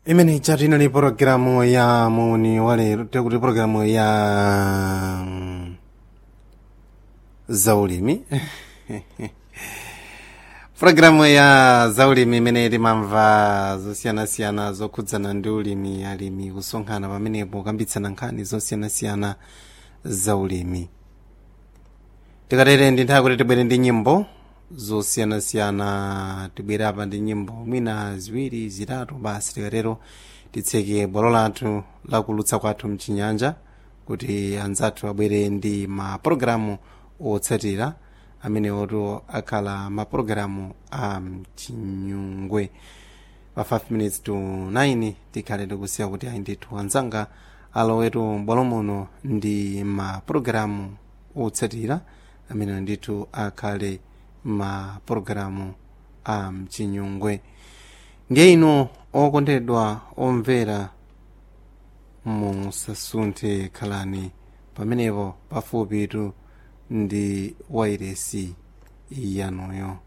imene ichatino ni pologalamu ya muni walero tekuti pologalamu ya mm, zaulimi pologalamu ya zaulimi imene timamva zosiyanasiyana zokhudzana ndi ulimi alimi kusonkhana pamenepo kukambitsana nkhani zosiyanasiyana zaulimi tikatere ndi nthawi kuti tibwere ndi nyimbo zosiyanasiyana tibwere apa ndi nyimbo mwina ziwiri zitatu basi tikatero titseke bwalo lathu lakulutsa kwathu mchinyanja kuti anzathu abwere ndi mapulogalamu otsatira amene oto akhala mapulogalamu a mchinyungwe pa 5 minutes to 9 tikhale tikusiya kuti ayi ndithu anzanga alowetu bwalo muno ndi mapulogalamu otsatira amene ndithu akhale mapulogalamu a mchinyungwe ndiye ino okondedwa omvera musasunthe khalani pamenepo pafupitu ndi wairesi yanuyo